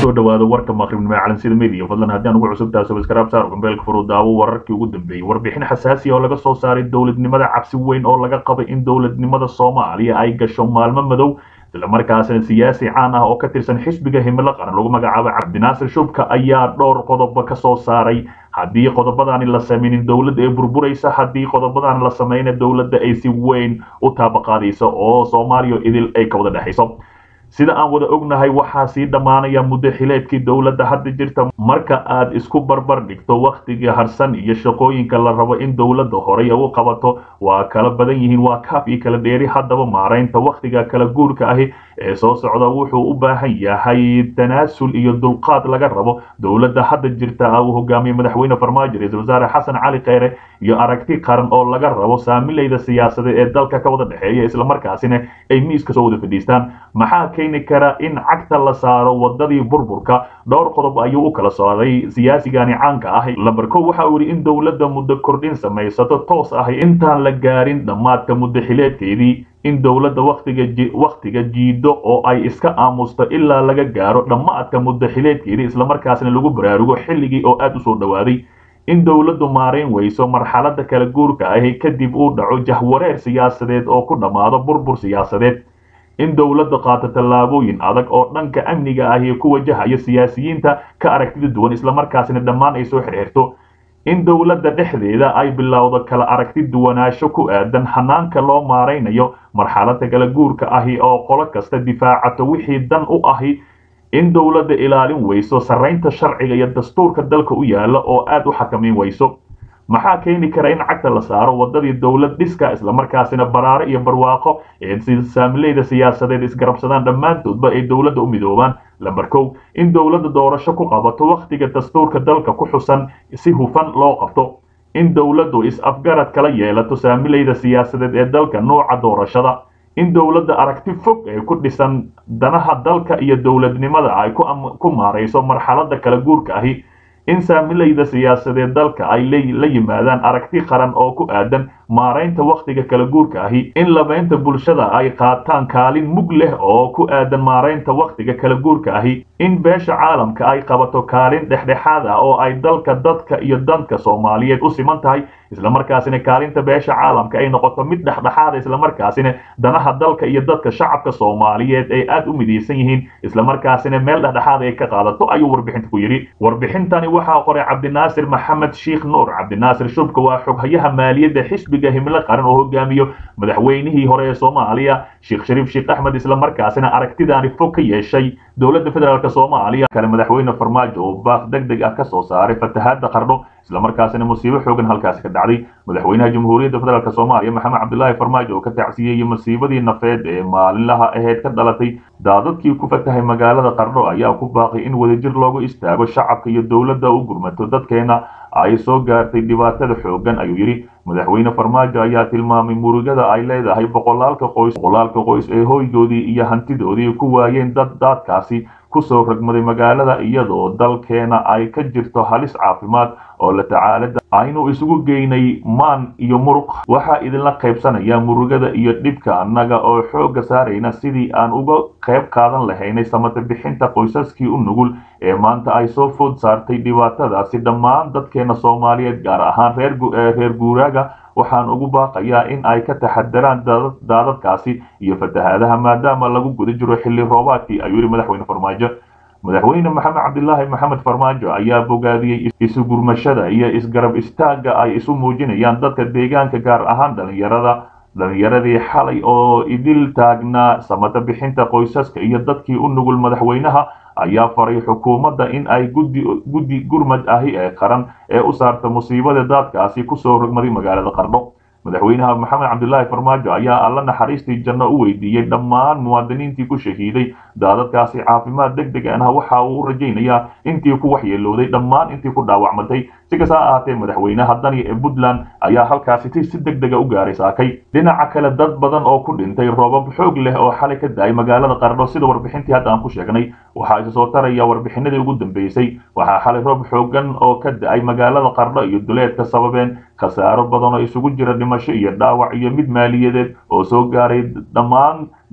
kusoo dhawaado warka maqribnimo calansida media fadlan haddii aan ugu cusub tahay subscribe saar gambeelka furu daawo wararkii ugu dambeeyey warbixin xasaasi oo laga soo saaray dowladnimada cabsi weyn oo laga qabay in dowladnimada soomaaliya ay gasho maalmo madow islamarkaasina siyaasi caan ah oo ka tirsan xisbiga himilo qaran lagu magacaabo cabdinaasir shubka ayaa dhowr qodobo ka soo saaray haddii qodobadaani la sameynin dowladda ee burburaysa haddii qodobadaani la sameyna dowladda ay si weyn u taabaqaadayso oo soomaaliya idil ay ka wada dhexayso sida aan wada ognahay waxaa sii dhammaanaya muddo xileedkii dowladda hadda jirta marka aad isku barbar dhigto wakhtigii harsan iyo shaqooyinka la rabo in dowladda horey u qabato waa kala badan yihiin waa kaaf iyo kala dheeri haddaba maaraynta wakhtiga kala guurka ahi ee soo socda wuxuu u baahan yahay tanaasul iyo dulqaad laga rabo dowladda hadda jirta uu hogaamiye madaxweyne farmaajo ra-iisul wasaare xasan cali kheyre iyo aragti qaran oo laga rabo saamilayda siyaasadeed ee dalka ka wada dhexeeya islamarkaasina ay miiska soo wada fadhiistaan maxaa keeni kara in cagta la saaro wadadii burburka dhowr qodob ayuu u kala saaray siyaasigani caanka ah lamber kow waxa uu yidhi in dowladda muddo kordhin samaysato toos ah intaan la gaarin dhammaadka muddo xileedkeedii in dowladda waktiga wakhtiga jiido oo ay iska aamusto ilaa laga gaaro dhammaadka muddo xileedkeedii islamarkaasna lagu baraarugo xilligii oo aada u soo dhowaaday in dowladdu maarayn weyso marxaladda kala guurka ahi kadib uu dhaco jahwareer siyaasadeed oo ku dhammaado burbur siyaasadeed in dowladda qaato tallaabooyin adag oo dhanka amniga ahi ku wajahaya siyaasiyiinta ka aragtida duwan islamarkaasina dhammaan ay soo xirxirto in dowladda dhexdeeda ay bilowdo kala aragti duwanaansho ku aadan hanaanka loo maaraynayo marxaladda kala guurka ahi oo qolo kasta difaacato wixii dan u ahi in dowladda ilaalin weyso sarraynta sharciga iyo dastuurka dalka u yaala oo aada u xakamayn weyso maxaa keeni kara in cagta la saaro wadadii dowlad dhiska islamarkaasina baraare iyo barwaaqo ee saamileyda siyaasadeed isgarabsadaan dhammaantoodba ay dowladda u midoobaan lamber kow in dowladda doorasho ku qabato wakhtiga dastuurka dalka ku xusan si hufan loo qabto in dowladdu is-afgarad kala yeelato saamileyda siyaasadeed ee dalka nooca doorashada in dowladda aragti fog ee ku dhisan danaha dalka iyo dowladnimada ay ku maarayso marxaladda kala guurka ahi in saamilayda siyaasadeed dalka ay la yimaadaan aragti qaran oo ku aadan maaraynta wakhtiga kala guurka ahi in labeynta bulshada ay qaataan kaalin mug leh oo ku aadan maaraynta wakhtiga kala guurka ahi in beesha caalamka ay qabato kaalin dhexdhexaad ah oo ay dalka dadka iyo danka soomaaliyeed u siman tahay islamarkaasina kaalinta beesha caalamka ay noqoto mid dhexdhexaada islamarkaasina danaha dalka iyo dadka shacabka soomaaliyeed ay aada u midaysan yihiin islamarkaasina meel dhexdhexaad ay ka qaadato ayuu warbixinta ku yidhi warbixintani waxaa qoray cabdinaasir maxamed sheikh nuur cabdinaasir shubka waa xoghayaha maaliyadda xisbiga himilo qaran oo hogaamiyo madaxweynihii hore ee soomaaliya sheekh shariif sheekh axmed islamarkaasina aragtidaani fog ka yeeshay dowladda federaalk soomaaliya kale madaxweyne farmaajo oo baaq deg deg ah ka soo saaray fatahaadda qardho islamarkaasina musiibo xoogan halkaasi ka dhacday madaxweynaha jamhuuriyadda federaalk soomaaliya maxamed cabdilaahi farmaajo oo ka tacsiyeeyey masiibadii nafeed ee maalinlaha aheyd ka dhalatay daadadkii ku fatahay magaalada qardho ayaa ku baaqay in wadajir loogu istaago shacabka iyo dowladda u gurmato dadkeena ay soo gaartay dhibaatada xoogan ayuu yidhi madaxweyne farmaajo ayaa tilmaamay murugada ay leedahay boqolaalka qoys boqolaalka qoys ee hoygoodii iyo hantidoodii ku waayeen dad daadkaasi kusoo ragmaday magaalada iyadoo dalkeena ay ka jirto halis caafimaad oo la tacaalada aynu isugu geynay maan iyo muruq waxaa idinla qaybsanaya murugada iyo dhibka annaga oo xoogga saarayna sidii aan uga qayb qaadan lahaynay samata bixinta qoysaskii u nugul ee maanta ay soo food saartay dhibaatadaasi dhammaan dadkeena soomaaliyeed gaar ahaan reer guuraaga waxaan ugu baaqayaa in ay ka taxadaraan daadadkaasi iyo fatahaadaha maadaama lagu guda jiro xilli roobaadkii ayuu yidhi madaxweyne farmaajo madaxweyne maxamed cabdilaahi maxamed farmaajo ayaa bogaadiyey isu gurmashada iyo isgarab istaagga ay isu muujinayaan dadka deegaanka gaar ahaan dhalinyarada dhalinyaradii xalay oo idil taagnaa samata bixinta qoysaska iyo dadkii u nugul madaxweynaha ayaa faray xukuumadda in ay guddi guddi gurmad ahi ee qaran ee u saarta musiibada daadkaasi kusoo rogmaday magaalada qardho madaxweynaha maxamed cabdilaahi farmaajo ayaa alla naxariistii janno u weydiiyey dhammaan muwaadiniintii ku shahiiday daadadkaasi caafimaad deg deg ah waxa uu u rajaynayaa intii ku waxyeelooday dhammaan intii ku dhaawacmatay si kasta ha ahaatee madaxweynaha dani ee puntland ayaa halkaasi si deg dega u gaaray saakay dhinaca kale dad badan oo ku dhintay roobab xoog leh oo xalay ka da-ay magaalada qardho sida warbixintii hadda aan ku sheegnay waxaa isa soo taraya warbixinadii ugu dambeysay waxaa xalay roob xoogan oo ka da-ay magaalada qardho iyo duleedka sababeen khasaaro badan oo isugu jira dhimasho iyo dhaawac iyo mid maaliyadeed oo soo gaaray dhammaan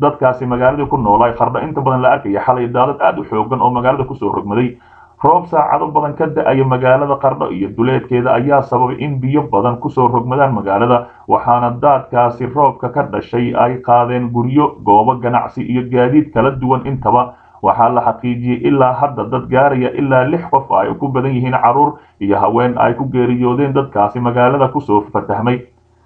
dadkaasi magaalada ku noolay qardho inta badan la arkaya xalay daadad aad u xoogan oo magaalada kusoo rogmaday roob saacado badan ka da-aya magaalada qardho iyo duleedkeeda ayaa sababay in biyo badan kusoo rogmadaan magaalada waxaana daadkaasi roobka ka dhashay ay qaadeen guryo goobo ganacsi iyo gaadiid kala duwan intaba waxaa la xaqiijiyey ilaa hadda dad gaaraya ilaa lix qof ay ku badan yihiin carruur iyo haween ay ku geeriyoodeen dadkaasi magaalada kusoo fatahmay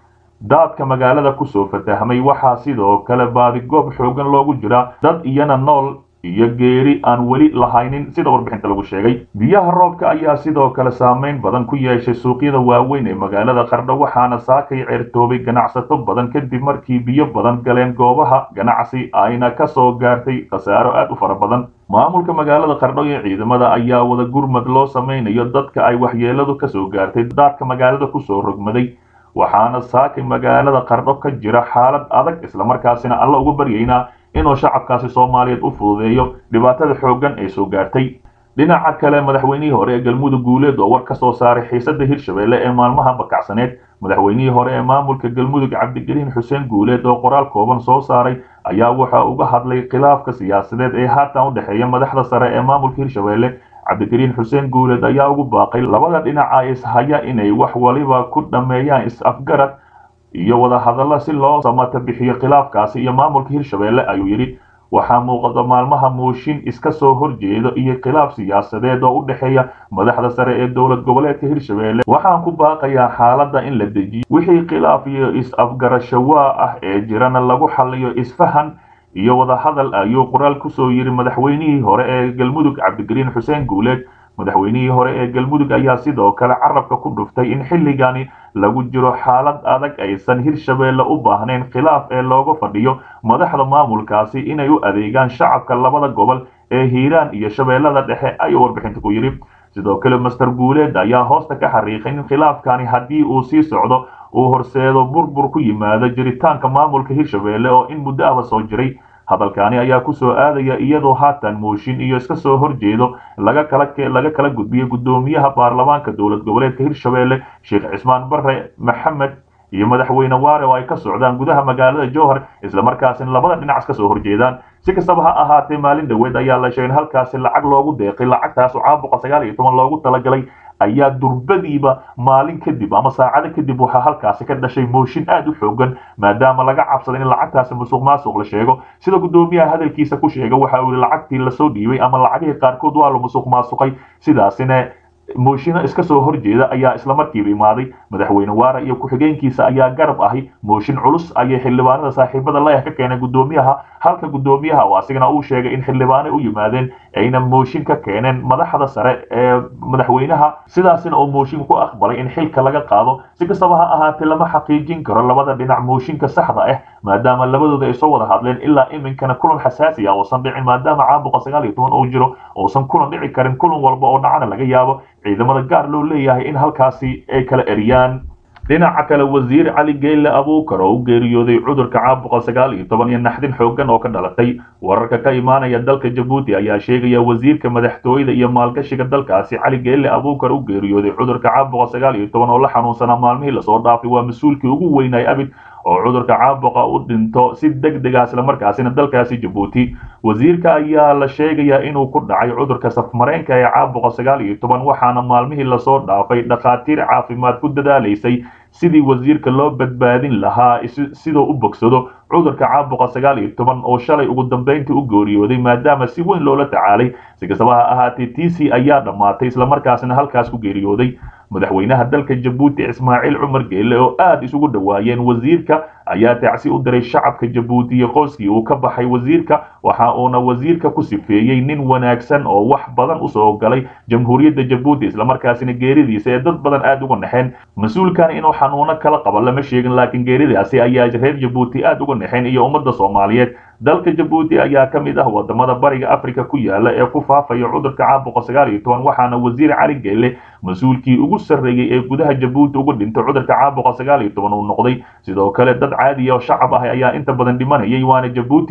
daadka magaalada kusoo fatahmay waxaa sidoo kale baadigoob xoogan loogu jiraa dad iyana nool iyo geeri aan weli lahaynin sida warbixinta lagu sheegay biyaha roobka ayaa sidoo kale saameyn badan ku yeeshay suuqyada waaweyn ee magaalada qardho waxaana saakay ceertoobay ganacsato badan kadib markii biyo badan galeen goobaha ganacsi ayna ka soo gaartay khasaaro aad u fara badan maamulka magaalada qardho iyo ciidamada ayaa wada gurmad loo samaynayo dadka ay waxyeeladu kasoo gaartay daadka magaalada kusoo rogmaday waxaana saakay magaalada qardho ka jira xaalad adag islamarkaasina alla uga baryaynaa inuu shacabkaasi soomaaliyeed u fududeeyo dhibaatada xooggan ee soo gaartay dhinaca kale madaxweynihii hore ee galmudug guuleed oo war ka soo saaray xiisada hirshabelle ee maalmaha bakacsaneed madaxweynihii hore ee maamulka galmudug cabdigeliin xuseen guuleed oo qoraal kooban soo saaray ayaa waxa uga hadlay khilaafka siyaasadeed ee haatan u dhexeeya madaxda sare ee maamulka hirshabelle cabdigeliin xuseen guuleed ayaa ugu baaqay labada dhinaca ishaya inay wax waliba ku dhammeeyaan is-afgarad iyo wada hadalla si loo samata bixiyo khilaafkaasi iyo maamulka hirshabelle ayuu yidhi waxaa muuqata maalmaha mooshin iska soo horjeedo iyo khilaaf siyaasadeed oo u dhexeeya madaxda sare ee dowlad goboleedka hirshabelle waxaan ku baaqayaa xaaladda in la dejiyo wixii khilaaf iyo is-afgarashawaa ah ee jirana lagu xaliyo isfahan iyo wada hadal ayuu qoraal kusoo yidhi madaxweynihii hore ee galmudug cabdigeliin xuseen guuleed madaxweynihii hore ee galmudug ayaa sidoo kale carabka ku dhuftay in xilligani lagu jiro xaalad adag aysan hirshabelle u baahnayn khilaaf ee looga fadhiyo madaxda maamulkaasi inay u adeegaan shacabka labada gobol ee hiiraan iyo shabeellada dhexe ayuu warbixinta ku yidhi sidoo kale master guuleed ayaa hoosta ka xariiqay in khilaafkani haddii uu sii socdo uu horseedo burbur ku yimaado jiritaanka maamulka hirshabelle oo in muddo aba soo jiray hadalkaani ayaa kusoo aadaya iyadoo haatan mooshin iyo iska soo horjeedo laga kala laga kala gudbiyey guddoomiyaha baarlamaanka dowlad goboleedka hirshabelle sheekh cismaan bare maxamed iyo madaxweyne waare oo ay ka socdaan gudaha magaalada jowhar islamarkaasina labada dhinac ka soo horjeedaan si kastaba ha ahaatee maalin dhoweed ayaa la sheegay in halkaasi lacag loogu deeqay lacagtaas oo caabuqa sagaal iyo toban loogu talagalay ayaa durbadiiba maalin kadib ama saacado kadib waxaa halkaasi ka dhashay mooshin aad u xoogan maadaama laga cabsaday in lacagtaasi musuq maasuq la sheego sida guddoomiyaha hadalkiisa ku sheega waxa uu yihi lacagtii lasoo dhiibay ama lacagihii qaarkood waa la musuq maasuqay sidaasina mooshino iska soo horjeeda ayaa islamarkiiba imaaday madaxweyne waara iyo ku-xigeenkiisa ayaa garab ahi mooshin culus ayay xildhibaanada saaxiibada layah ka keeneen guddoomiyaha halka guddoomiyaha oo asigana uu sheegay in xildhibaanay u yimaadeen ayna mooshin ka keeneen madaxda sare ee madaxweynaha sidaasina uu mooshin ku aqbalay in xilka laga qaado si kastaba ha ahaatee lama xaqiijin karo labada dhinac mooshinka saxda ah maadaama labadooda ay soo wada hadleen ilaa iminkana kulan xasaasi ah uusan dhicin maadaama caabuqa sagaal iyo toban uu jiro uusan kulan dhici karin kulan walba oo dhacana laga yaabo ciidamada gaar loo leeyahay in halkaasi ay kala eriyaan dhinaca kale wasiir cali geyle abuukar oo u geeriyooday cudurka caabuqa sagaal iyo toban iyo naxdin xooggan oo ka dhalatay wararka ka imaanaya dalka jabuuti ayaa sheegaya wasiirka madaxtooyada iyo maalgashiga dalkaasi cali geyle abuukar u geeriyooday cudurka caabuqa sagaal iyo toban oo la xanuunsanaa maalmihii lasoo dhaafay waa mas-uulkii ugu weynay abid oo cudurka caabuqa u dhinto si deg dega islamarkaasina dalkaasi jabuuti wasiirka ayaa la sheegayaa inuu ku dhacay cudurka safmareenka ee caabuqa sagaal iyo toban waxaana maalmihii lasoo dhaafay dhakhaatiir caafimaad ku dadaalaysay sidii wasiirka loo badbaadin lahaa sidoo u bogsado cudurka caabuqa sagaal iyo toban oo shalay ugu dambayntii u geeriyooday maadaama si weyn loola tacaalay si kastaba ha ahaatee t c ayaa dhammaatay islamarkaasina halkaas ku geeriyooday madaxweynaha dalka jabuuti ismaaciil cumar geelle oo aad isugu dhowaayeen wasiirka ayaa tacsi u diray shacabka jabuuti iyo qoyskii uu ka baxay wasiirka waxa uuna wasiirka ku sifeeyey nin wanaagsan oo wax badan usoo galay jamhuuriyadda jabuuti islamarkaasina geeridiisa ee dad badan aad uga naxeen mas-uulkan inuu xanuuno kala qabo lama sheegin laakiin geeridaasi ayaa reer jabuuti aad uga naxeen iyo ummadda soomaaliyeed dalka jabuuti ayaa ka mid ah wadamada bariga africa ku yaala ee ku faafaya cudurka caabuqa sagaal iyo toban waxaana wasiir cali geelle mas-uulkii ugu sarreeyey ee gudaha jabuuti uga dhintay cudurka caabuqa sagaal iyo toban uu noqday sidoo kale dad caadiya oo shacab ah ayaa inta badan dhimanayay waana jabuuti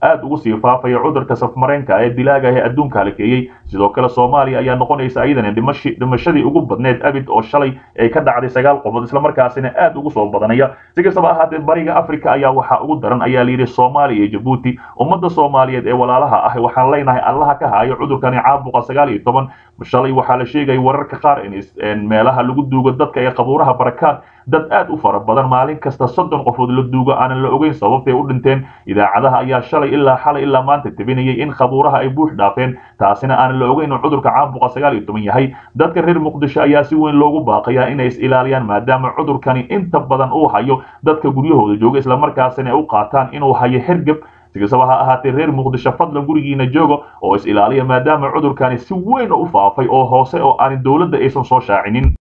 aad ugu sii faafaya cudurka safmareenka ee dilaaga ee adduunka halakeeyey sidoo kale soomaaliya ayaa noqonaysa iyadana dhimashadii ugu badneed abid oo shalay ay ka dhacday sagaal qofood islamarkaasina aad ugu soo badanaya si kastaba ahaatee bariga africa ayaa waxaa ugu daran ayaa layidhi soomaaliya iyo jabuuti ummadda soomaaliyeed ee walaalaha ah waxaan leenahay allaha ka haayo cudurkani caabuqa sagaal iyo toban shalay waxaa la sheegaya wararka qaar in meelaha lagu duugo dadka ee qabuuraha barakaad dad aad u fara badan maalin kasta soddon qofood la duugo aanan la ogeyn sababtay u dhinteen idaacadaha ayaa shalay ilaa xalay ilaa maanta tebinayay in qabuuraha ay buux dhaafeen taasina aanan la ogeyn inuu cudurka caabuqa sagaal iyo toban yahay dadka reer muqdisho ayaa si weyn loogu baaqayaa inay is ilaaliyaan maadaama cudurkani inta badan uu hayo dadka guryahooda jooga islamarkaasina ay u qaataan inuu hayo hergeb si kastaba ha ahaatee reer muqdisho fadlan gurigiina jooga oo is ilaaliya maadaama cudurkani si weyn u faafay oo hoose oo aan dowladda aysan soo shaacinin